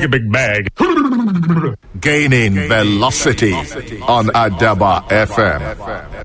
a big bag. Gaining velocity on Adaba FM.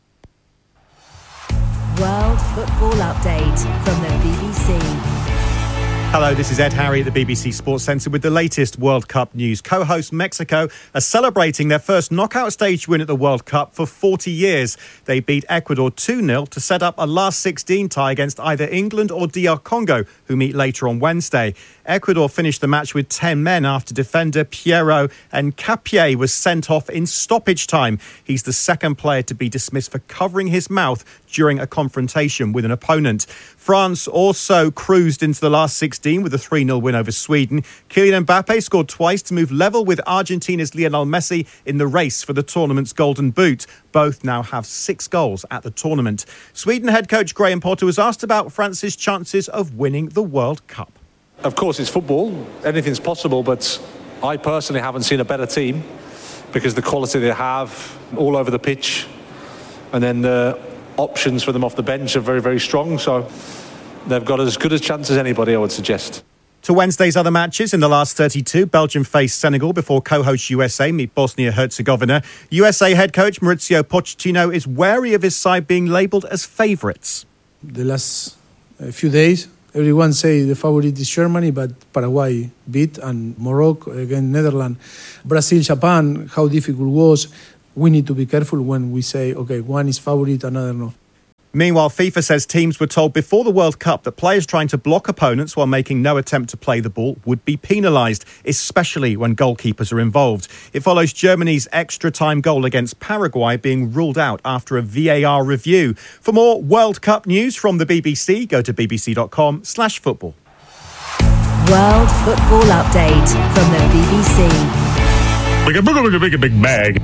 World Football Update from the BBC. Hello, this is Ed Harry at the BBC Sports Centre with the latest World Cup news. Co host Mexico are celebrating their first knockout stage win at the World Cup for 40 years. They beat Ecuador 2 0 to set up a last 16 tie against either England or DR Congo, who meet later on Wednesday. Ecuador finished the match with 10 men after defender Piero and Capier was sent off in stoppage time. He's the second player to be dismissed for covering his mouth during a confrontation with an opponent. France also cruised into the last 16 with a 3 0 win over Sweden. Kylian Mbappe scored twice to move level with Argentina's Lionel Messi in the race for the tournament's Golden Boot. Both now have six goals at the tournament. Sweden head coach Graham Potter was asked about France's chances of winning the World Cup. Of course, it's football. Anything's possible, but I personally haven't seen a better team because the quality they have all over the pitch, and then the options for them off the bench are very, very strong. So they've got as good a chance as anybody, I would suggest. To Wednesday's other matches in the last 32, Belgium face Senegal before co-host USA meet Bosnia-Herzegovina. USA head coach Maurizio Pochettino is wary of his side being labelled as favourites. The last uh, few days, everyone say the favorite is Germany, but Paraguay beat and Morocco against Netherlands, Brazil, Japan. How difficult was. We need to be careful when we say okay, one is favorite, another no. Meanwhile, FIFA says teams were told before the World Cup that players trying to block opponents while making no attempt to play the ball would be penalised, especially when goalkeepers are involved. It follows Germany's extra time goal against Paraguay being ruled out after a VAR review. For more World Cup news from the BBC, go to bbc.com/slash football. World Football Update from the BBC. Big a big a big a big bag.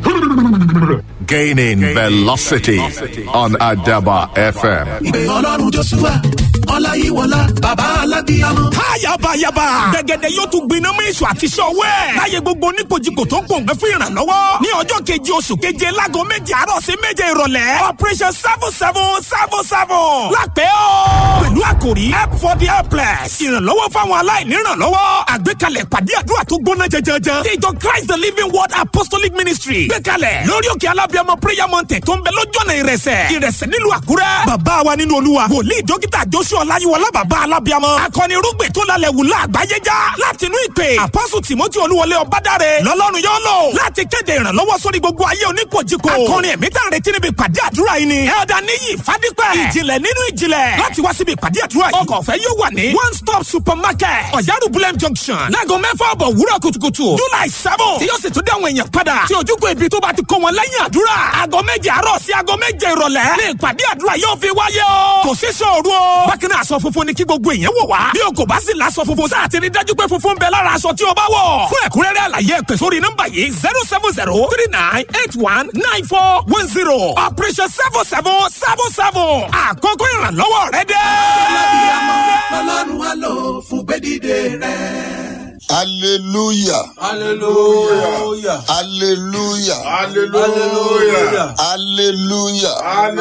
Gaining velocity on Adaba FM. ìpè ọlọ́run joshua ọláyíwọlá bàbá alábíyamọ. Háyàbáyàbá. Gẹ̀gẹ̀dẹ̀ yóò tún gbiná mú èso àti sọ̀wọ́ ẹ̀. Láyé gbogbo oníkojúkò tó ń pòǹgbẹ́ fún ìrànlọ́wọ́. Ní ọjọ́ keje oṣù keje láago méje àárọ̀ sí méje ìrọ̀lẹ́. Operation seven seven seven seven. Lápẹ́ o. Pẹ̀lú àkòrí help for the helpless. Ìrànlọ́wọ́ fáwọn aláìní ìrànlọ́wọ́. Àgbékalẹ̀ pàdé àdúrà tó gbóná jẹjẹrẹ. Ti ìjọ Christ the Living Word Apostolic Ministry. Gbékalẹ̀ lórí òkè alábíàmọ prayer mountain tó ń bẹ lójú ọ̀nà ìrẹsẹ̀. Ìrẹsẹ̀ nílùú Àkúrẹ́. Bàbá wa nínú Olúwa. Wòlíì dókítà Joshua Ọláyíwọlá bàbá alábíàmọ. Akọni irúgbìn tó lálẹ́ wù láàgbáyé já. Láti inú ìpè. Àpọ́sù Tìmọ́tì Olúwọlé Ọbádáre. Lọ́lọ́run yóò lò. Láti kéde ìrànlọ́wọ́ sórí gbogbo ayé oníkojúkò. Akọrin ẹ̀mí tá à ń retí níbi ìpàdé àdúrà yìí ni. Ẹ̀ọ́dà níyì Fádípẹ́. Ìjìnlẹ̀ nínú ìjìnlẹ̀. Láti wá síbi ìpàdé àdúrà yìí. Ọkọ̀ ọ̀fẹ́ yóò wà ní. One stop supermarket. Ọ̀yárù Bulem junction. Láago mẹ́fà ọ̀bọ̀ wúrọ̀ kùtùkùtù. July seven. Tí yóò sì tún dé àwọn èèyàn padà. Tí ojúkò ibi tó bá ti kó wọn lẹ́yìn àdúrà. Aago méje àárọ̀ sí aago méje ìrọ̀lẹ́. Ní ìpàdé àdúrà yóò fi wáyé o. Kò sí sọ̀rọ̀ o. Bákan náà aṣọ funfun ni kí gbogbo èèyàn wò wá. Bí o kò bá sì láṣọ funfun sáà ti rí dájú pé funfun ń bẹ lára aṣọ tí o bá wọ̀. Fún ẹ̀kúnrẹ́rẹ́ àlàyé ẹ pè sórí nọ́mbà yìí zero seven zero three nine eight one nine four one zero. Operation seven seven seven seven. Àkókò ìrànlọ́wọ́ rẹ dé. alábíyamọ lọ́lọ́run á lò fún gbẹ́dídé rẹ̀. Hallelujah. Hallelujah. Hallelujah. Hallelujah. Hallelujah.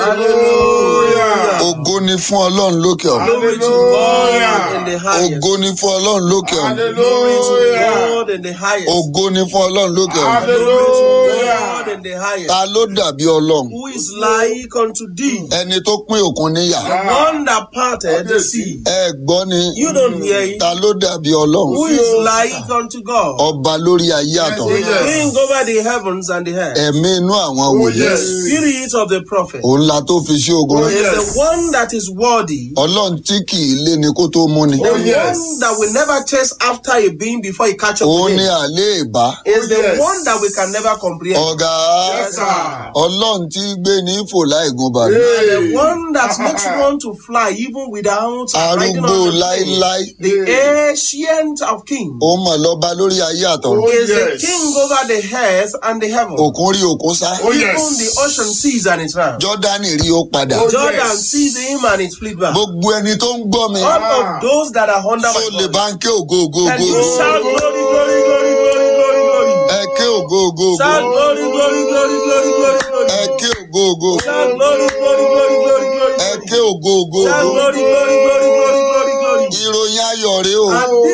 Hallelujah. Ògo ni fún Ọlọ́run lókè ọ̀run. Glory to God in the highest. Ògo ni fún Ọlọ́run lókè ọ̀run. Glory to God in the highest. Ògo ni fún Ọlọ́run lókè ọ̀run. Glory to God in the highest. Ta ló dàbí Ọlọ́run? Who is like unto thee? Ẹni tó pín òkun níyà. The one that parted the sea. Ẹ gbọ́ ni. You don't hear it. Ta ló dàbí Ọlọ́run? Who is like unto God? Ọba lórí ayé The àtọ̀run. king over the heavens and the earth. Ẹ̀mí inú àwọn wòlíì. The spirit of the prophet. Òun la tó fi sí ogun rán. Is the one that is worthy. Ọlọ́run tí kì í lé ni kó tó mú ni. The one that will never chase after a being before he catch up Òun with ni him. àlé ìbá. Is the one that we can never comprehend. Ọ̀gá Yes, sir. Ọlọ́run tí gbé ní fò láì gun bàbá. The one that makes one to fly even without riding Arúgbó on the plane. láíláí. The ancient of kings Ó mọ̀ lọ́ba lórí ayé àtọ̀run. is the king over the earth and the heaven. Òkun rí òkun sá. Even the ocean sees and it round. Jọ́dánì rí ó padà. Jordan sees him and it fleet back. Gbogbo ẹni tó ń gbọ́ mi. All of those that are under Tó my lè voice. bá ń ké ògo ògo Can ògo. you shout glory, glory, glory, glory, glory, glory? Ẹ ké ògo ògo ògo. Shout glory, glory, glory, glory, glory, glory. Ẹ ké ògo ògo ògo. Shout glory, glory, glory, glory, glory. Ẹ ké ògo ògo Shout ògo. glory, glory, glory, glory, glory, glory. Ìròyìn ayọ̀ rèé o. And this is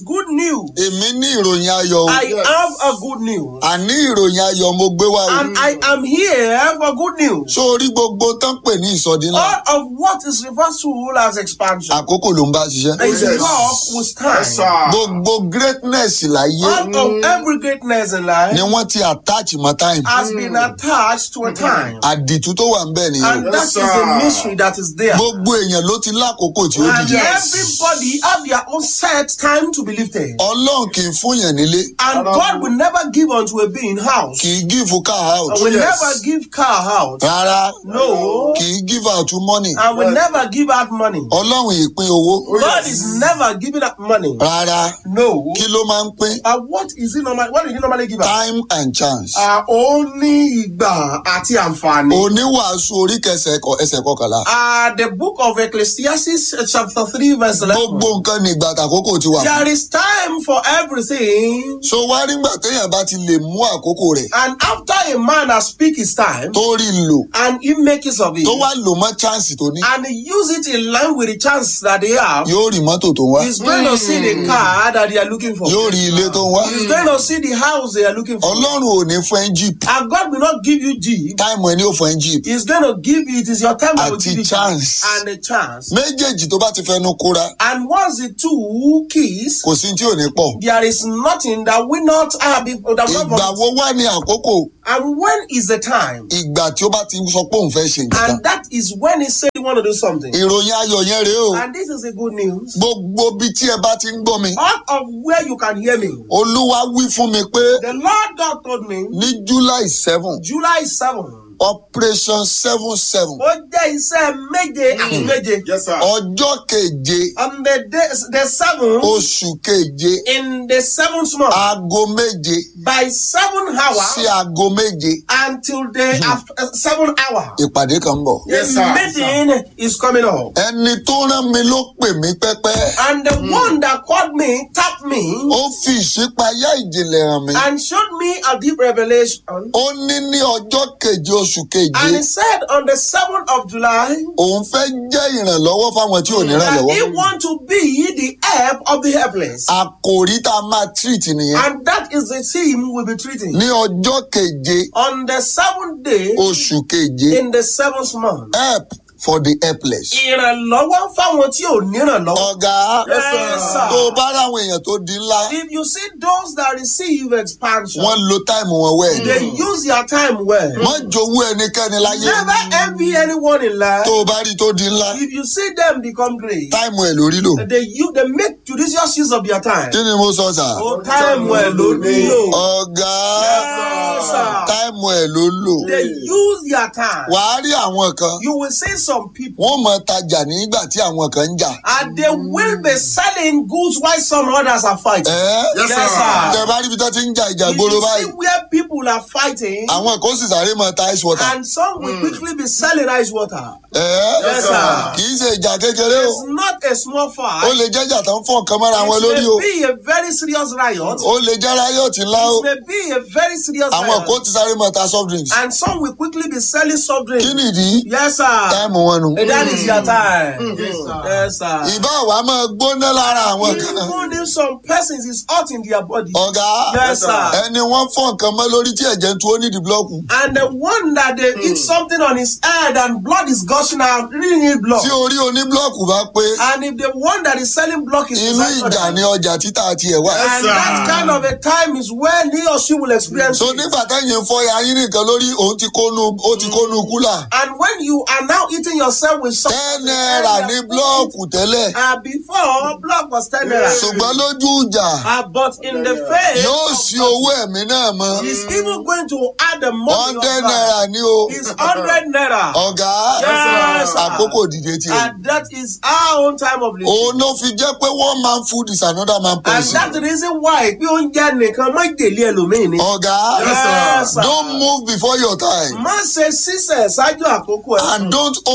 good news. èmi ní ìròyìn ayọ̀ o. I have a good news. àní ìròyìn ayọ̀ mo gbé wá o. And I am here for good news. sórí gbogbo tán pè ní ìsọdí ńlá. All of what is referred to as expansion àkókò ló ń bá ṣiṣẹ́. is work with time. gbogbo greatness láyé All of every greatness in life ni wọ́n ti attach mọ́ time. has been attached to a time. àdìtú tó wà ń bẹ̀ nìyẹn. And that is the mystery that is there. gbogbo èèyàn ló ti lákòókò tí ó And dìde. everybody have their own set time to be lifted. ọlọ́run kì í fún yàn nílé And God will never give unto a being house. kì í give car out And will never give car out. rárá No. kì í give out money And will never give out money. ọlọ́run ìpín owó God is never giving out money. rárá No. kí ló máa ń pín And what is it normal? What did he normally give out? time and chance. Uh, ó ní ìgbà àti àǹfààní. oníwàásù orí kẹsẹ̀ ẹ̀kọ́- ẹsẹ̀ kọkànlá Uh, the book of Ecclesiastes, uh, chapter 3, verse 11. gbogbo nǹkan ní ìgbà tàkókò ti wà. There is time for everything. so wá nígbà téèyàn bá ti lè mú àkókò rẹ̀ And after a man has speak his time, tó rí i lò and he make use of it, tó wá lò mọ́ chance tó ní and he use it in line with the chance that they have, yóò rí mọ́tò tó ń wá he's going to see the car that they are looking for. yóò rí ilé tó ń wá He's going to see the house they are looking for. ọlọ́run ò ní fún ẹ́ jeep And God will not give you Jeep. táìmù ẹni ò fún ẹ́ jeep He's going to give you, it is your time that will Àti give you chance. and a chance. méjèèjì tó bá ti fẹnu kóra And once the two keys, kò sí tí ò ní pọ̀ there is nothing that will not have been, that will ìgbà not wo wá ní àkókò And when is the time? ìgbà tí ó bá ti sọ pé òun fẹ́ ṣe nǹkan And that is when he said he want to do something. ìròyìn ayọ̀ yẹn rèé o And this is the good news. gbogbo bí tí ẹ bá ti ń gbọ́ mi Out of where you can hear me, olúwa wí fún mi pé the Lord God told me ní july seven July 7. operation seven seven Ó jẹ́ iṣẹ́ méje àti méje. ọjọ́ keje On the day, the seventh, oṣù keje in the seventh month, aago méje by seven hours sí aago méje until the after, uh, seven hour, ìpàdé kan ń bọ̀. the meeting is coming up. ẹni tó rán mi ló pè mí pẹ́pẹ́ And the one that called me, tapped me, ó fi ìṣípayá ìjìnlẹ̀ hàn mí. and showed me a deep revelation. ó ní ní ọjọ́ keje oṣù keje And he said on the 7th of July, òun fẹ́ jẹ́ ìrànlọ́wọ́ fáwọn tí ò ní that he ìrànlọ́wọ́. want to be the help of the helpless. àkòrí tá a máa treat nìyẹn And that is the theme we'll be treating. ní ọjọ́ keje On the seventh day oṣù keje in the seventh month. help for the helpless. Ìrànlọ́wọ́ fáwọn tí ò nírànlọ́wọ́. ọ̀gá Yes, sir. tó o bá ráwọn èèyàn tó di ńlá If you see those that receive expansion, wọ́n lo táìmù wọn wẹ̀. they use their time well. wọ́n jowú ẹnikẹ́ni láyé Never envy anyone in life. tó o bá rí tó di ńlá If you see them become great, táìmù ẹ̀ lórí lò. they use, they make judicious use of their time. kí ni mo sọ sà? Oh, time well ló nílò. ọ̀gá Yes, sir. táìmù ẹ̀ ló lò. They use their time. wàá rí àwọn kan You will see some people wọ́n mọ tajà nígbà tí àwọn kan ń jà. and they will be selling goods while some others are fighting. ẹ́ Yes, sir. tẹ bá rí ibi tó ti ń jà ìjà If gbòòrò you see báyìí where people are fighting, àwọn kan ó sì sáré mọ ta ice water. and some will quickly be selling ice water. ẹ́ Yes, sir. kì í ṣe ìjà kékeré o It's not a small ó fight. lè jẹ́jà tó ń fọ́ nǹkan mọ́ra wọn lórí o It may be a very serious riot. ó lè jẹ́ riot ńlá o It may be a very serious àwọn riot. kan ó ti sáré mọ ta soft drinks. And some will quickly be selling soft drinks. kí nìdí Yes, sir. táìmù wọn nù. And that is your time. Yes, sir. ìbá wa máa gbóná lára àwọn kan. Even if some persons is hot in their body. ọ̀gá Yes, sir. ẹni wọ́n fọ́ nǹkan mọ́ lórí tí ẹ̀jẹ̀ ń tu ó nídìí búlọ́ọ̀kù. And the one that they eat something on his head and blood is gushing out, really need blood. tí orí oníbúlọ́ọ̀kù bá pé And if the one that is selling block is inú beside ìjà other, ni ọjà títà tiẹ̀ wá. and that kind of a time is when he or she will experience so it. nígbà táyìn ń fọ́ ayín nìkan lórí òun ti kónú ó ti kónú kúlà. And when you are now eating yourself with something, ten naira ní búlọ́ọ̀kù tẹ́lẹ̀ uh, before block was ten naira. ṣùgbọ́n lójú ìjà Uh, but in the face, yóò of sí owó ẹ̀mí náà mọ́. He's even going to add the money of hundred that. naira ní o. It's hundred naira. ọ̀gá Yes, sir. àkókò dìde tiẹ̀. And that is our own time of living. òun ló fi jẹ́ pé one man food is another man And poison. that's the reason why bí oúnjẹ nìkan má jèlé ẹlòmíì ni. ọ̀gá Yes, sir. don't move before your time Má ṣe sísẹ̀ ṣáájú àkókò ẹ̀. and don't hold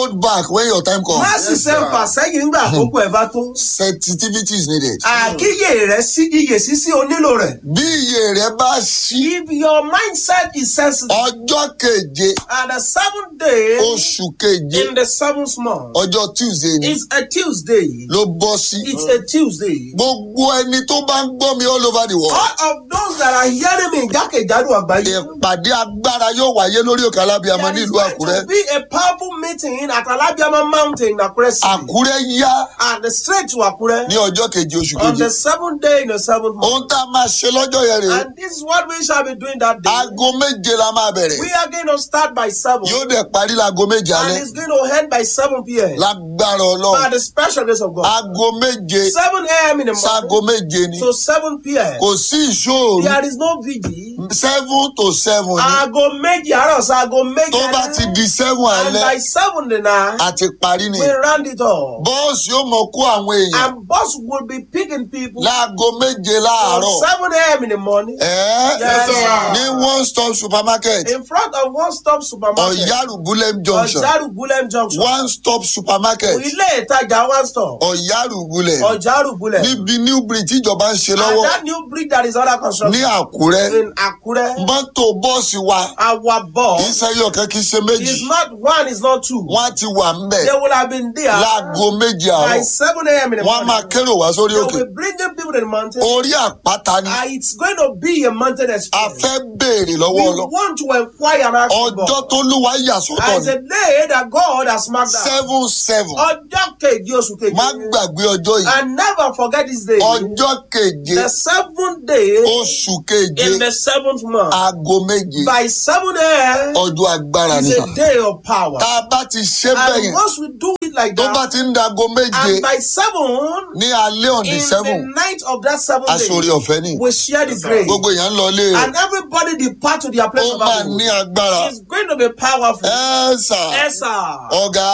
hold back when your time comes. má sì ṣe ń fà sẹ́yìn ńgbà àkókò ẹ̀ bá tó. sensitivity is needed. àkíyè rẹ sí iyè sísí onílò rẹ̀. bí iye rẹ bá ṣí if your mindset is sensitive. ọjọ́ keje and the seventh day. oṣù keje in the seventh month. ọjọ́ tuesday ni it's a tuesday. ló bọ́ sí. it's a tuesday. gbogbo ẹni tó bá ń gbọ́ mi all over the world. all of those that are hearing me jákèjádò àgbáyé. ìpàdé agbára yóò wáyé lórí òkè alábíàmọ there is nílùú going àkúrẹ́. to be a powerful meeting at alabiama mountain in akure city. àkúrẹ́ yá and straight to akure. ní ọjọ́ keje oṣù on keje. the seventh day in the seventh month. ohun tá a máa ṣe lọ́jọ́ yẹn rèé. and this is what we shall be doing that day. aago méje la máa bẹ̀rẹ̀. we are going to start by seven. yóò dẹ̀ parí láago méje and alẹ́. it's going to end by seven p.m. lágbára by ọlọ́run. the special grace of God. aago méje seven a.m. in the sáago morning méje ni. to seven p.m. kò sí ìṣòro there is no vigil. seven to seven ni. aago méjì àárọ̀ sí aago méjì tó bá ti di seven and by alẹ́ seven the night àti parí ni. we round it up. bọ́ọ̀sì yóò mọ kó àwọn èèyàn and boss will be picking people. láago méje from láàárọ̀. seven a.m. in the morning. Ẹ́ Yes, sir. ní one stop supermarket in front of one stop supermarket. ọ̀yárù bulem junction ọ̀járù bulem junction. one stop supermarket ilé ìtajà one stop. ọ̀yárù bulem ọ̀járù bulem. níbi new bridge tíjọba ń ṣe and lọ́wọ́ that new bridge that is under construction. ní àkúrẹ́ in akure. mọ́tò bọ́ọ̀sì wa our kì í boss ṣe yọ̀kẹ́ kì í ṣe méjì is not one is not two. wọ́n á ti wà ń bẹ̀ they would have been there. láago méje by àárọ̀ seven a.m. in the wọ́n á máa morning. kérò wá sórí they òkè will be bringing people to the mountain. orí àpáta ni and it's going to be a mountain a experience. fẹ́ béèrè we lọ́wọ́ ọlọ́ want to inquire and ask for ọjọ́ God. tó lúwa yà sọ́tọ̀ and it's ni a day that God has marked out. seven seven ọjọ́ keje oṣù keje. má gbàgbé ọjọ́ yìí and never forget this day. ọjọ́ keje the seventh day oṣù keje in the seventh month. aago méje by seven a.m. ọjọ́ agbára is ni a day of power. tá a bá ti ṣe bẹ́ẹ̀ and yẹn once we do it like tó bá that. ti ń dago méje and by seven. ní alẹ́ on the in seven the night of that seventh aṣọ́rí day. ọ̀fẹ́ ni we share the grace. gbogbo èèyàn ń lọ ilé rẹ̀ and everybody depart to their place ó of máa abode. ní agbára it's going to be powerful. ẹ sà yes sir. ọ̀gá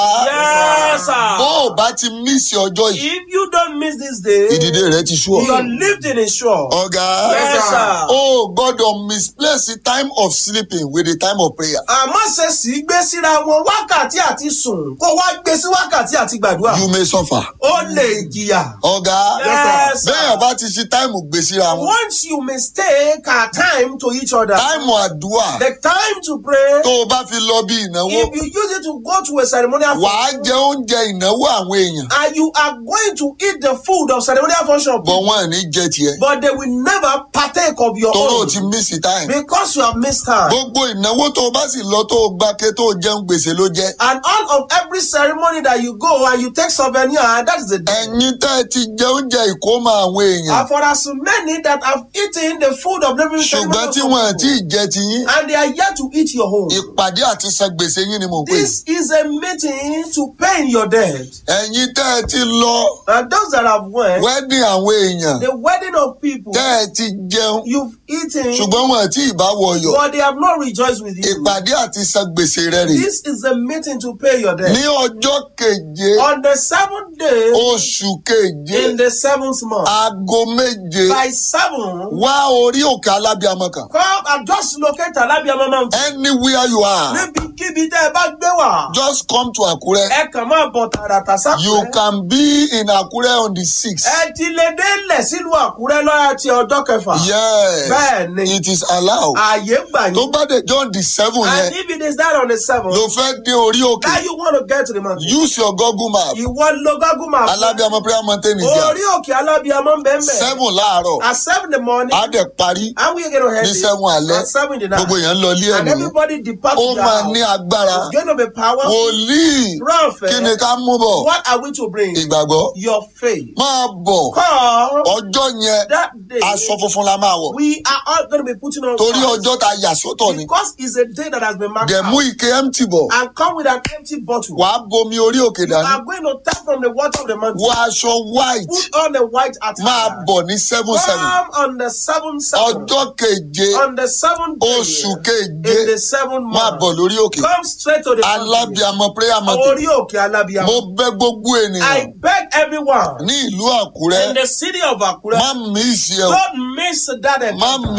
yes sir. bó o bá ti mísì ọjọ́ yìí if you don't miss this day. ìdìde rẹ ti sú ọ your lifting is sure. ọ̀gá yes sir. o gbọ́dọ̀ misplace the time of sleeping with the time of prayer àmọ́ ṣe sì gbé síra wọn wákàtí àti sùn kó wá gbé sí wákàtí àti gbàdúrà. you may suffer ó lè jìyà. ọ̀gá Yes, sir. bẹ́ẹ̀ bá ti ṣe táìmù gbé síra wọn once you mistake our time to each other. táìmù àdúrà the time to pray. tó o bá fi lọ bí ìnáwó if you use it to go to a ceremonial wàá function. jẹ oúnjẹ ìnáwó àwọn èèyàn and you are going to eat the food of ceremonial function. bọ̀ wọ́n ò ní jẹ tiẹ̀ but they will never partake of your tóró own. ti mísì táìmù because you have missed time. gbogbo ìnáwó tó o bá sì lọ tó o gbáke tó o jẹun gbèsè ló jẹ and all of every ceremony that you go and you take souvenir that is the day. ẹ̀yin tẹ́ ẹ ti jẹ oúnjẹ ìkómọ àwọn èèyàn and for as many that have eaten the food of living ṣùgbọ́n tí wọn ò tí ì jẹ ti yín and they are yet to eat your home. ìpàdé àti san gbèsè yín ni mò ń pè this is a meeting to pay in your debt. ẹ̀yin tẹ́ ẹ ti lọ and those that have went. wẹ́dìn àwọn èèyàn the wedding of people. tẹ́ ẹ ti jẹun you've eaten. ṣùgbọ́n wọn ò tí ì bá wọyọ̀ but they have not rejoiced with you. ìpàdé àti san gbèsè rẹ rè this is a meeting to pay your debt. ní ọjọ́ keje on the seventh day. oṣù keje in the seventh month. aago méje by seven. wá orí òkè alábíàmọ kan come and just locate alabiama mountain. anywhere you are níbikíbi tẹ́ ẹ bá gbé wá. just come to àkúrẹ́ ẹ kàn máa bọ̀ tààràtà sápẹ́. you can be in àkúrẹ́ on the sixth. ẹ ti lè délẹ̀ sílùú àkúrẹ́ lọ́yà ti ọjọ́ kẹfà. yes bẹ́ẹ̀ ni it is allowed. ààyè gbà tó yín. bá dé john the seven and yẹn if it is that on the seventh. ló fẹ́ dé orí òkè now you want to get to the mountain. use your google map ìwọ lo google map. alábíàmọ prayer mountain is there orí òkè alábíàmọ́ ń bẹ́ẹ̀ bẹ́ẹ̀. seven láàárọ̀ at seven in the morning. á dẹ̀ parí and we gonna head ní it seven alẹ́ at seven in the night. gbogbo èèyàn ń lọ ilé ẹ̀ and nìyẹn everybody depart ó to their máa house. ní agbára it's going to be powerful. wòlíì Prophet, kí ni ká mú bọ̀ what are we to bring? ìgbàgbọ́ Your faith. máa bọ̀ Come ọjọ́ yẹn that day. aṣọ funfun la máa wọ̀ We are all going to be putting on torí white. ọjọ́ tá a yà sọ́tọ̀ ni because it's a day that has been marked dẹ̀ mú out. ike empty bọ̀ and come with an empty bottle. wàá bomi orí òkè You dání are going to tap from the water of the mountain. wọ aṣọ white Put on the white attire. máa bọ̀ ní seven seven Come on the seventh seven. ọjọ́ keje On the seventh day. oṣù keje In the seventh máa month. bọ̀ lórí òkè Come straight to the mountain. alábíàmọ prayer mountain Orí òkè alábíàmọ́. mo bẹ gbogbo I ènìyàn beg everyone ní ìlú àkúrẹ́ in the city of Akure. má mí ìṣe o Don't miss that má encounter. mí ìṣe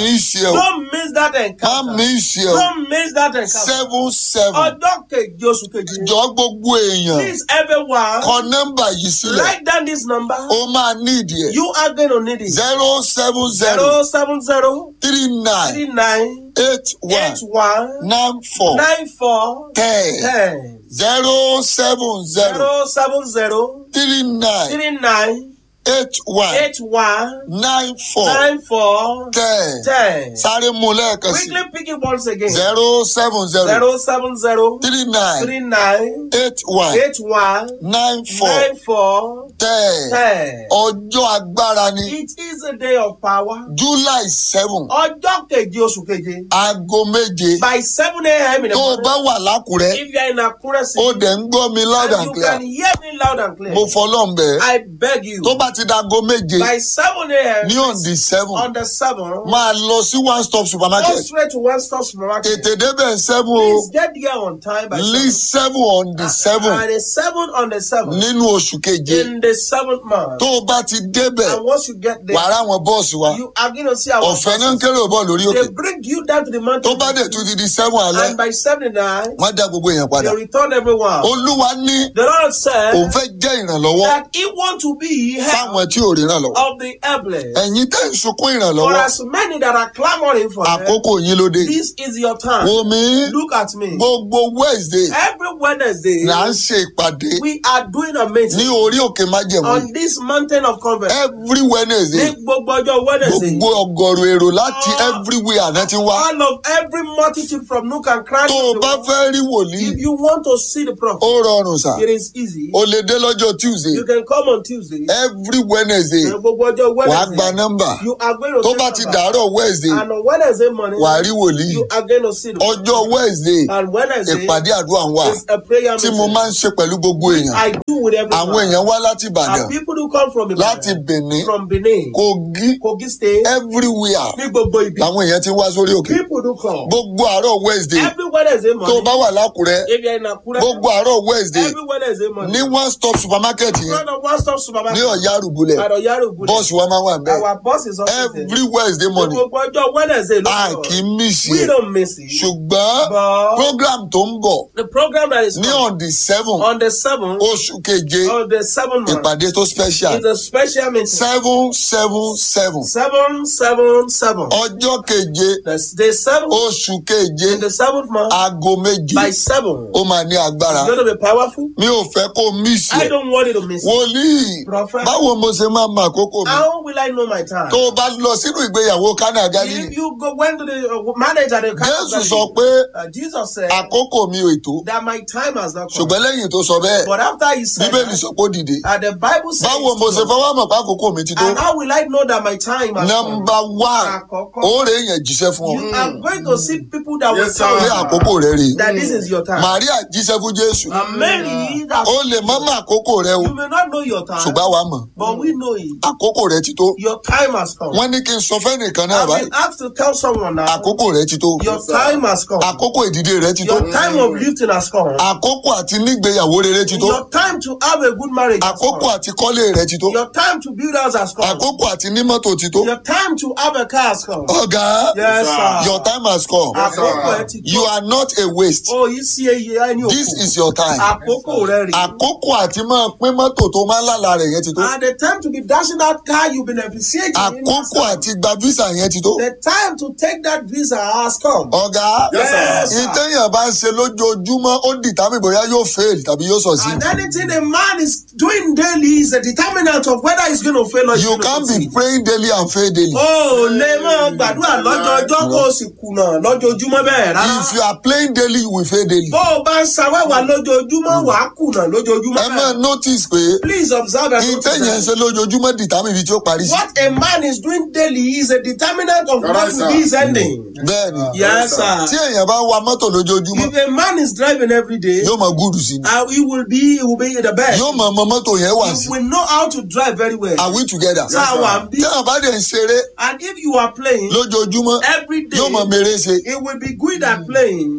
ṣe o Don't miss that má encounter. mi ṣe o Don't miss that encounter. seven seven Ọjọ́ keje oṣù keje. jọ gbogbo èèyàn Please everyone kọ nọ́mbà yìí sílẹ̀ write down this number. ó máa ní ìdí ẹ̀ You are going to need it. zero seven zero Zero seven zero three nine three nine eight one eight one nine four nine four ten ten. zero seven zero Zero seven zero three nine three nine eight one eight one nine four nine four ten ten. sáré mu lẹ́ẹ̀kan sí Quickly pick it once again. zero seven zero Zero seven zero three nine three nine eight one eight one nine four nine four ten ten. ọjọ́ agbára ni It is a day of power. july seven Ọjọ́ keje oṣù keje. aago méje By seven a.m. in the tó o morning. bá wà lákùrẹ́ If you are in Akure ó City dẹ̀ ń gbọ́ mi loud and and you clear can hear me loud and clear, mo fọlọ́n bẹ́ẹ̀ I beg you. tó bá ti da aago méje By seven a.m. ní on the seven on the seven, máa lọ sí one stop go supermarket straight to one stop supermarket. tètè débẹ̀ seven o Please get there on time by lí seven. seven on the seven And the seven on the seven nínú oṣù keje in the seventh month. tó o bá ti débẹ̀ And once you get there, wàá ráwọn bọ́ọ̀sì wa you are going to see our ọ̀fẹ́ náà ń buses. kéré bọ̀ lórí òkè They bring you down to the mountain. tó bá dẹ̀ tún ti di seven alẹ́ and by seven nine, wọ́n dá gbogbo èèyàn padà they return everyone. olúwa ní The Lord said òun fẹ́ jẹ́ ìrànlọ́wọ́ that He want to be help fáwọn tí ò rí ìrànlọ́wọ́ of the helpless. ẹ̀yin tẹ́ ń sunkún For ìrànlọ́wọ́ as many that are clamoring for help, àkókò yín ló dé this is your time. wo mi Look at me. gbogbo wednesday Every Wednesday, là ń ṣe ìpàdé we are doing a ní meeting orí òkè májẹ̀mú on this mountain of conference. every wednesday Ní gbogbo ọjọ́ Wednesday, gbogbo ọgọrùn èrò láti Ah. everywhere náà ti wá all of every multitude from nook and cranny tó o of the bá world, fẹ́ rí wòlíì if you want to see the prophet, ó rọrùn sà it is easy. o lè dé lọ́jọ́ tuesday You can come on Tuesday. every wednesday Ní gbogbo ọjọ́ wàá gba Wednesday, nọ́mbà you are going to tó take bá ti number. dàárọ̀ wednesday And on Wednesday morning, wàá rí wòlíì you are going to see the ọjọ́ wednesday And Wednesday ìpàdé àdúrà ń wà is a prayer tí mo meeting. máa ń ṣe pẹ̀lú gbogbo èèyàn I do with everyone. àwọn èèyàn wá láti ìbàdàn And people who come from láti Ibadan, benin from Benin, kogi Kogi State, everywhere ní gbogbo ibi. làwọn èèyàn ti wá sórí òkè People do come. gbogbo àárọ̀ wednesday Every Wednesday tó o morning, bá wà lákùrẹ́ if you're in Akure, gbogbo àárọ̀ wednesday every Wednesday ní morning, one stop supermarket in yẹn front of one stop ní supermarket, ọ̀yá àrùbulẹ̀ at Oyarugu, bọ́ọ̀sì wa máa wà bẹ́ẹ̀ our boss is also there. every wednesday morning Gbogbo ọjọ́ Wednesday ló a kọ̀. kì í mísì We ẹ̀ don't miss it. ṣùgbọ́n But program tó ń bọ̀ the program that is ní coming on the seven on the seventh oṣù keje of the seventh month ìpàdé tó special is a special meeting. seven seven seven Seven, seven, seven. ọjọ́ keje The, the seventh oṣù keje in the seventh month aago méje by seven. ó máa ní agbára It's going to be powerful. mi ò fẹ́ kó mísì I ẹ̀ don't want you to miss it. wòlíì Prophet. báwo mo ṣe máa mọ àkókò mi How will I know my time? tó o bá lọ sínú ìgbéyàwó kánà galilei If you go went to the uh, manager, the jésù sọ pé uh, Jesus said àkókò mi ò ètò that my time has not come. ṣùgbọ́n lẹ́yìn tó sọ bẹ́ẹ̀ But after he said bíbélì that, sọ pé ó dìde uh, the Bible says, báwo mo ṣe fọwọ́ mọ̀ pé àkókò mi ti tó and how will I know that my time has come? nọmba one Àkọ́kọ́. ó rè èèyàn jíṣẹ́ fún ọ You are going to see people that will pé tell you àkókò rẹ rè that this is your time. màríà jíṣẹ́ fún jésù And Mary, that ó lè mọ́ mọ́ àkókò rẹ o you may not know your time, ṣùgbọ́n àwa mọ̀ but we know it. àkókò rẹ ti tó Your time has come. wọ́n ní kí n sọ fẹ́nìkan náà I've báyìí been asked to tell someone now, àkókò rẹ ti tó your time has come. àkókò ìdìde rẹ ti tó Your time of lifting has come. àkókò àti nígbéyàwó rere ti tó Your time to have a good marriage has àkókò come. àti kọ́lé rẹ ti tó Your time to build house has come. àkókò àti ní mọ́tò ti tó Your time to have a car has come. ọ̀gá Yes, sir. your time has come Àkókò ẹ ti you tó. are not a waste Oh, yìí sí eye ẹni this òkú. is your time Àkókò rẹ rè. àkókò àti máa pín mọ́tò tó máa ń lálà rẹ̀ yẹn ti tó And the time to be dashing that car you've been appreciating. àkókò àti gba visa yẹn ti tó The time to take that visa has come. ọ̀gá Yes, sir. ìtẹ̀yìn bá ń ṣe lójoojúmọ́ ó dìtámì bóyá yóò fail tàbí yóò succeed And anything a man is doing daily is a determinant of whether he's going to fail or he's you going to can be succeed. praying daily and fail daily ó lè máa gbàdúrà lọ́jọ́jọ́ kó o sì kùnà lójoojúmọ́ bẹ́ẹ̀ rárá. if you are playing daily you will fail daily bó o bá ń ṣàwẹ́wà lójoojúmọ́ wà á kùnà lójoojúmọ́ ẹ máa bẹ́ẹ̀. notice pé please observe and notice ìtẹ̀yìn ń that ṣe lójoojúmọ́ dìtámì ibi tí ó parí sí what a man is doing daily is a determinant of what will be his ending. bẹ́ẹ̀ni yes tí sir. èèyàn bá wa mọ́tò lójoojúmọ́ if a man is driving every day yóò mọ gúdù sí ni uh, he will be he will be the best. yóò mọ ọmọ mọ́tò yẹn wà he sí will know how to drive very well. are we together Sáà wà bí. tí àwọn bá dẹ̀ ń ṣeré and if you are playing lójoojúmọ́ every day yóò mọ mèrè ṣe he will be good at playing.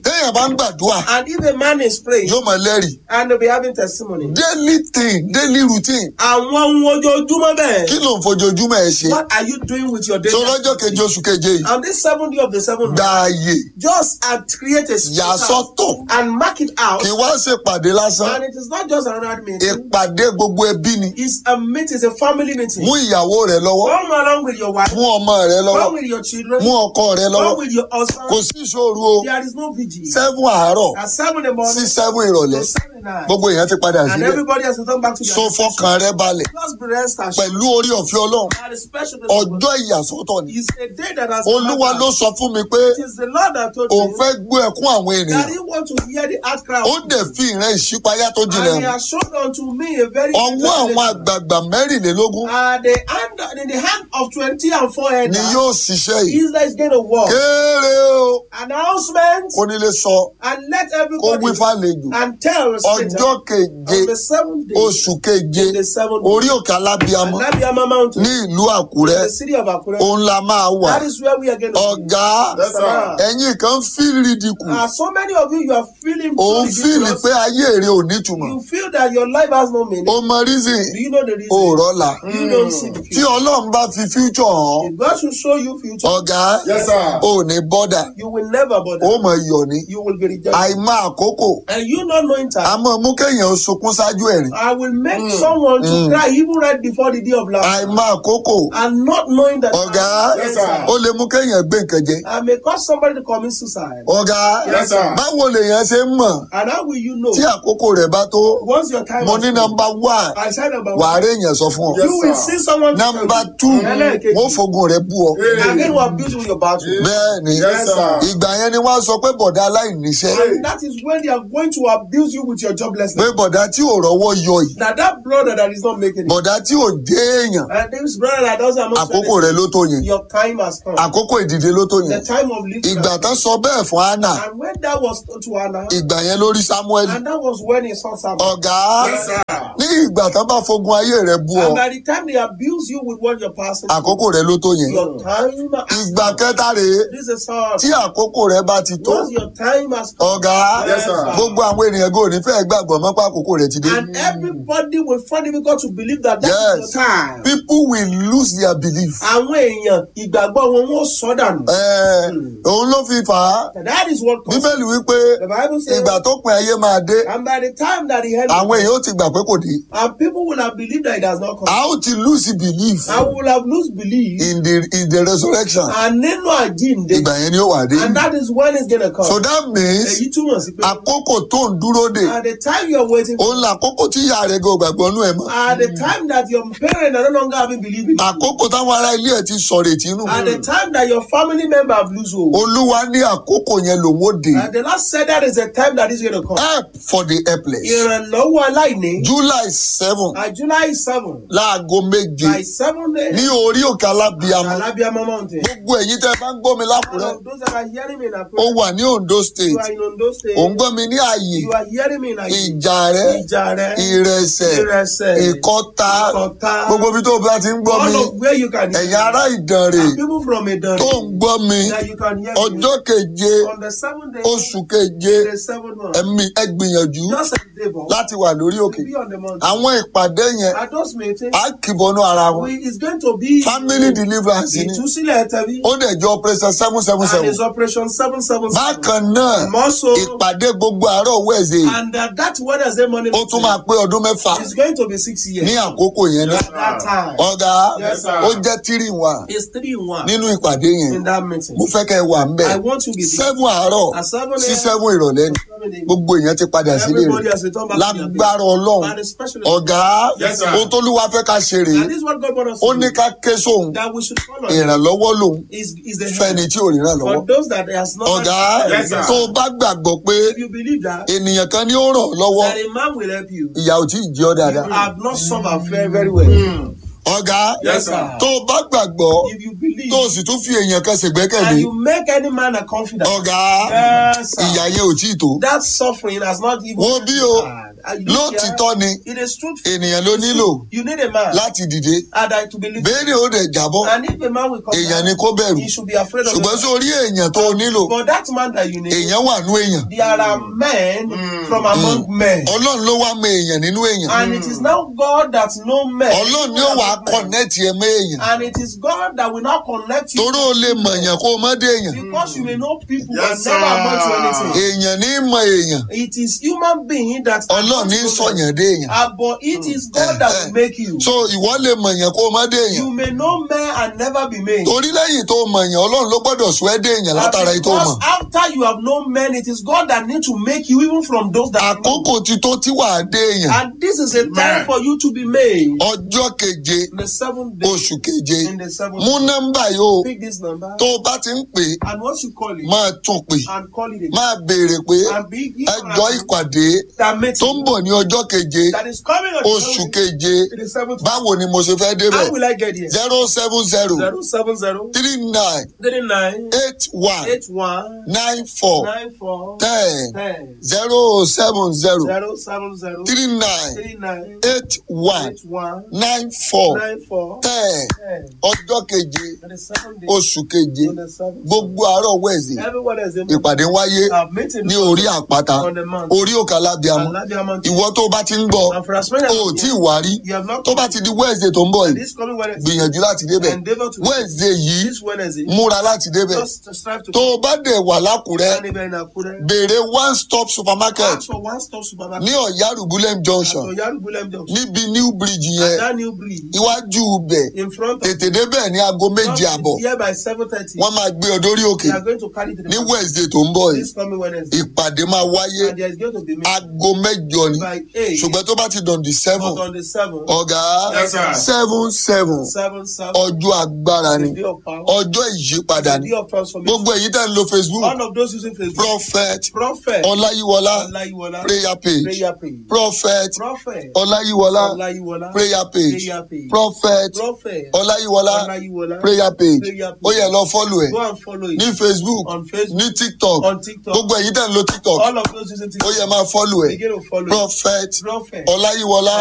téèyàn bá ń gbàdúrà And if a man is praying yóò mọ lẹ́rìí and they'll be having testimony. daily thing daily routine Àwọn ohun ojoojúmọ́ bẹ́ẹ̀. kí ló ń fojoojúmọ́ ẹ ṣe What are you doing with your daily so lọ́jọ́ keje oṣù keje yìí On this seventh day of the seventh gba month, ààyè just uh, create a yà space sọ́tọ̀ and mark it out. kì í wá ṣèpàdé lásán And it is not just another meeting. ìpàdé gbogbo ẹbí ni It's a meeting, it's a family meeting. mú ìyàwó rẹ lọ́wọ́ Come along with your wife. mú ọmọ rẹ lọ́wọ́ Come with your children. mú ọkọ rẹ lọ́wọ́ Come with your husband. kò sí ìṣòro o There is no vigil. seven àárọ̀ At seven in the morning. sí seven ìrọ̀lẹ́ to seven at night. gbogbo èèyàn ti padà And sílẹ̀ everybody has to come back to their so fọkàn rẹ balẹ̀ Just be rest assured. pẹ̀lú orí ọ̀fẹ́ ọlọ́run That is special. to the Lord. ọjọ́ ìyàsọ́tọ̀ ni It's a day that has olúwa come ló back. sọ fún mi pé It is the Lord that told òun me fẹ́ gbọ́ ẹkún àwọn that ènìyàn he want to hear the outcry of ó dẹ̀ fi ìran ìṣípayá tó jinlẹ̀ And he hàn has shown unto me a very ọwọ́ àwọn àgbààgbà mẹ́rìnlélógún uh, the hand in the hand of twenty and four head ni yóò ṣiṣẹ́ yìí is that is going to work. kéré o Announcement kò ní lè sọ and let kó wí everybody fàlejò and tell Satan ọjọ́ keje on the seventh day oṣù keje the seventh orí òkè alábíamọ Anabiama mountain ní ìlú àkúrẹ́ in the city of Akure. òun la máa wà That is where we are going to ọ̀gá Yes, sir. ẹ̀yin kan fíìlì dìkù Uh, so many of you, you are feeling so òun fíìlì ridiculous. pé ayé rẹ ò nítumọ̀ You feel that your life has no meaning. ó mọ reason Do you know the reason? ó rọ́lá You don't see the tí future. ọlọ́run bá fi future hàn If God should show you future, ọ̀gá Yes, sir. ò ní bọ́dà you will never bother. ó mọ̀ yọ̀ ní You will be rejected. àìmọ̀ àkókò And you not knowing time. a mọ̀ mú kéèyàn sunkún ṣáájú ẹ̀rín I will make someone to Mm. cry even right before the day of laughter. àìmọ̀ àkókò And not knowing that. ọ̀gá Yes, sir. ó lè mú kéèyàn gbé nǹkan jẹ I may cause somebody to commit suicide. ọ̀gá Yes, sir. báwo lèèyàn ṣe ń mọ̀ And how will you know? tí àkókò rẹ̀ bá tó Once your time mo has ní come, nọmba one I said number wàá one. rí èèyàn sọ fún ọ you will see someone. nọmba two Ẹlẹ́ẹ̀kejì. wọ́n fogun rẹ̀ bú ọ Again, we abuse with your battle. bẹ́ẹ̀ ni Yes, sir. ìgbà yẹn ni wọ́n á sọ pé bọ̀dá aláìníṣẹ́ And that is when they are going to abuse you with your joblessness. pé bọ̀dá tí ò rọ́wọ́ yọ yìí Now that brother that is not making it. bọ̀dá tí ò dé èèyàn And this brother that doesn't have àkókò rẹ̀ ló tó yẹn Your time has come. àkókò ìdìde ló tó The yẹn time of lifting. ìgbà tán sọ bẹ́ẹ̀ fún anna And when that was told to Anna, ìgbà yẹn lórí samuel and that was when he saw Samuel. ọ̀gá Yes, sir. ní ìgbà tán bá fogun ayé rẹ̀ bú ọ And by the time they abuse you with what you're passing, àkókò rẹ̀ ló tó yẹn your time has ìgbà kẹta rèé This is hard. tí àkókò rẹ̀ bá ti tó Once your time has come, ọ̀gá Yes, sir. gbogbo àwọn ènìyàn gò ní fẹ́ẹ́ gbàgbọ́ mọ́ pé àkókò rẹ̀ ti dé and everybody will find it difficult to believe that that Yes. is your time. people will lose their belief. Àwọn èèyàn ìgbàgbọ́ wọn wọ́n sọ dànù. Ẹ, òun ló fi fà á And that is what causes. bíbélì wípé The Bible says, ìgbà tó pin ayé máa dé and by the time that he had àwọn èèyàn ó ti gbà pé kò dé and people will have believed that it has not come. a ó ti lose belief I will have lose belief. in the in the resurrection And nínú àjíǹde. ìgbà yẹn ni ó wà dé And that is when it's gonna come. so that means Èyí túmọ̀ sí pé. àkókò tó ń dúró dè At the time you are waiting for. òun là àkókò tí ìyá rẹ̀ gan gbàgbọ́ nú ẹ̀ mọ́ At the time that your parents are no longer having belief in you. àkókò táwọn ará ilé ẹ̀ ti sọ̀rọ̀ ètí nù At the time that your family member have lose hope. olúwa ní àkókò yẹn lòun ó dé And the Lord said that is the time that is going to come. help for the helpless Ìrànlọ́wọ́ aláìní. july seven At July seven. láago méje By seven days. ní orí òkè alábíamọ Alabiama mountain. gbogbo ẹ̀yin tẹ́ ẹ bá ń gbọ́ mi lákùrẹ́ Those that are hearing me in ó Akure. wà ní ondo You state are in Ondo State. ò ń gbọ́ mi ní ààyè You are hearing me in Akure. ìjà rẹ Ìjà rẹ. ìrẹsẹ̀ Ìrẹsẹ̀. ìkọta Ìkọta. gbogbo ibi tó o bá ti ń gbọ́ mi All of where you can hear. ẹ̀yin ará ìdànrè And people from Idan. tó ń gbọ́ mi That you can hear me. ọjọ́ keje On the seventh day. oṣù keje The seventh month. ẹ̀mí ẹ gbìyànjú Just a day, but láti wà lórí òkè be on the mountain. àwọn ìpàdé yẹn At those meetings. á kìbọnú ara wọn We, it's going to be family deliverance ni ìtúsílẹ̀ tẹ̀bí. ó dẹ̀ jọ operation seven seven And seven it's operation seven seven seven. bákan náà Also, ìpàdé gbogbo àárọ̀ wẹ̀ẹ̀sẹ̀ and uh, that Wednesday morning ó tún máa pé ọdún mẹ́fà is going to be six years. ní àkókò yẹn náà That time. ọ̀gá Yes, sir. ó jẹ́ tírì wà It's three in one nínú ìpàdé yẹn in that meeting. mo fẹ́ kẹ́ ẹ wà ń bẹ̀ I want you to be there. seven àárọ̀ At seven sí a.m. seven ìrọ̀lẹ́ ni gbogbo èèyàn ti padà sílé Everybody rẹ̀ has returned back to their lágbára bed. ọlọ́run And especially ọ̀gá Yes, sir. ohun tó lúwa fẹ́ ká ṣe rèé And this is what God wants us ó to ní do. ká ké sóhun That we should follow. ìrànlọ́wọ́ lòun Is is the fẹ́ni tí ò ríran lọ́wọ́ for those that has not. ọ̀gá Yes, sir. tó o bá gbàgbọ́ pé If you believe that, ènìyàn kan ní ó ràn ọ́ lọ́wọ́ that a man will help you. ìyà ò tí ì jẹ́ ọ́ You dáadáa have not suffered very very well. ọ̀gá Yes, sir. tó o bá gbàgbọ́ If you believe tó o sì tún fi èèyàn kan and ṣègbẹ́kẹ̀lé you make any man a confidant, ọ̀gá Yes, sir. ìyà yẹn ò tí ì tó that suffering has not even. wo bí o And you look lótìtọ́ here, ni It is truth. ènìyàn ló nílò You need a man. láti dìde And I to believe. béèrè ó dẹ̀ jábọ́ And if a man will come èèyàn down, ni kó bẹ̀rù he should be afraid of ṣùgbọ́n the sórí èèyàn tó o nílò But that man that you need, èèyàn wà nú èèyàn there are men from among men. ọlọ́run ló wá mọ èèyàn nínú èèyàn And it is now God that know men. ọlọ́run ni ó wà á kọ̀nẹ́ẹ̀tì ẹ mọ́ èèyàn And it is God that will now connect you. torí ó lè mọ̀ èèyàn kó o mọ́ dé èèyàn Because you may know people Yes, but never amount to anything. èèyàn ní í mọ èèyàn It is human being that ọlọ́run ní í sọ̀yàn dé èèyàn Ah, but it is God that will make you. so ìwọ lè mọ̀ èèyàn kó o mọ́ dé èèyàn You may know men and never be made. torí lẹ́yìn tó mọ̀ èèyàn ọlọ́run ló gbọ́dọ̀ sọ ẹ́ dé èèyàn látara èyí tó mọ̀ Because after you have known men, it is God that need to make you even from those that know. àkókò ti tó tí wàá dé èèyàn And this is a time for you to be made. ọjọ́ keje In the seventh day, oṣù keje in the seventh mú day, nọ́mbà yìí o pick this number tó o bá ti ń pè é and once you call it, máa tún pè and call it again. máa béèrè pé And be ẹjọ́ ìpàdé that meeting tó ń bọ̀ ní ọjọ́ keje that is coming on the oṣù seventh- keje in the seventh báwo ni mo ṣe fẹ́ débẹ̀ How will I get here? zero seven zero Zero seven zero three nine three nine eight one eight one nine four nine four ten ten zero seven zero zero seven zero three nine three nine eight one eight one nine four nine four ten ten. ọjọ́ keje On the seventh day, oṣù keje on the seventh gbogbo àárọ̀ wẹ̀sì everyone is in ìpàdé wáyé uh, meeting ní orí àpáta on the mount. orí òkè alábíàmọ And Labia Mountain. ìwọ tó bá ti ń gbọ́ And for as many as o ò tí ì wá rí you have not tó bá ti di wednesday tó ń bọ̀ and yìí this coming Wednesday, gbìyànjú láti débẹ̀ endeavor to wednesday yìí this Wednesday, múra láti débẹ̀ just to strive to tó o bá dẹ̀ wà lákùrẹ́ and even in Akure, béèrè one stop supermarket ask for one stop supermarket ní ọ̀yárùbúlẹ̀m junction at Oyaru Bulem Junction. níbi new bridge And yẹn that new bridge iwájú ibẹ̀ in front of tètè débẹ̀ ní aago méje àbọ̀ here by seven thirty. wọ́n máa gbé ọ dórí òkè We are going to carry to the ní mountain wednesday tó ń bọ̀ yìí this coming Wednesday. ìpàdé máa wáyé And there is going to be meeting aago mẹ́jọ ni by eight. ṣùgbọ́n tó bá ti dàn di seven But on the seventh, ọ̀gá Yes, sir. seven seven seven seven, ọjọ́ agbára ni the day of power, ọjọ́ ìyípadà the ni day of transformation. gbogbo èyí tẹ́ ń lo facebook One of those using Facebook, prophet prophet, ọláyíwọlá Olayiwola, prayer page prayer page, prophet prophet, ọláyíwọlá Olayiwola, prayer page prayer page, prophet prophet, ọláyíwọlá Olayiwola, prayer page prayer ó yẹ lọ fọ́lù ẹ̀ Go and follow it ní facebook on Facebook, ní tiktok on TikTok, gbogbo èyí tẹ́ ń lo tiktok all of those using ó TikTok. yẹ máa fọ́lù ẹ̀ Begin to follow it. prophet Prophet, ọláyíwọlá